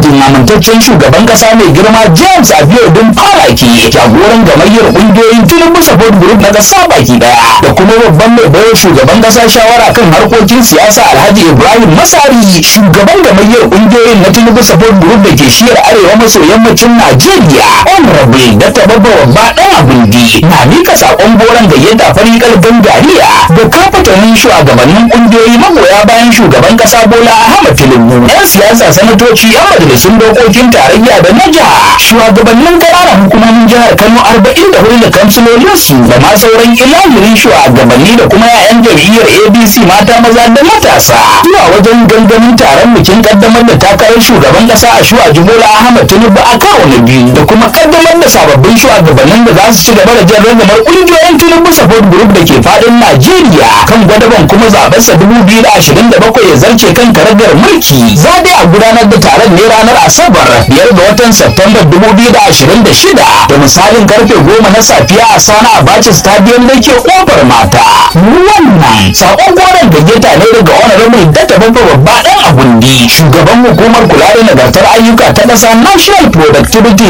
madadin amintaccen shugaban kasa mai girma james abiodun falaki jagoran gamayyar kungiyoyin tinubu support group na kasa baki daya da kuma babban mai bayar shugaban kasa shawara kan harkokin siyasa alhaji ibrahim masari shugaban gamayyar kungiyoyin na tinubu support group da ke shiyar arewa maso yammacin najeriya honorable dr babba babba dan abundi na mika sakon goron gayyata farikal gangariya da kafatanin shugabannin kungiyoyi magoya bayan shugaban kasa bola ahmad tinubu yan siyasa sanatoci yan majalisun dokokin tarayya da na jiha shugabannin ƙananan hukumomin jihar kano arba'in da hudu da kansilolinsu da ma sauran ilahirin shugabanni da kuma 'ya'yan jam'iyyar abc mata maza da matasa zuwa wajen gangamin taron bikin kaddamar da takarar shugaban kasa a shuwa jibola ahmad tinubu a karo na biyu da kuma kaddamar da sababbin shugabannin da za su ci gaba da jan ragamar ƙungiyoyin tinubu support group da ke faɗin najeriya kan gwadaban kuma zaɓensa dubu biyu da ashirin da bakwai ya zarce kan karagar mulki za dai a gudanar da taron ne ranar asabar biyar ga watan Septemba 2026 da misalin karfe goma na safiya a sana abacha stadium da ke kofar mata wannan sakon goron gayyata ne daga honorable data babba babba dan abundi shugaban hukumar kula da nagartar ayyuka ta ƙasa national productivity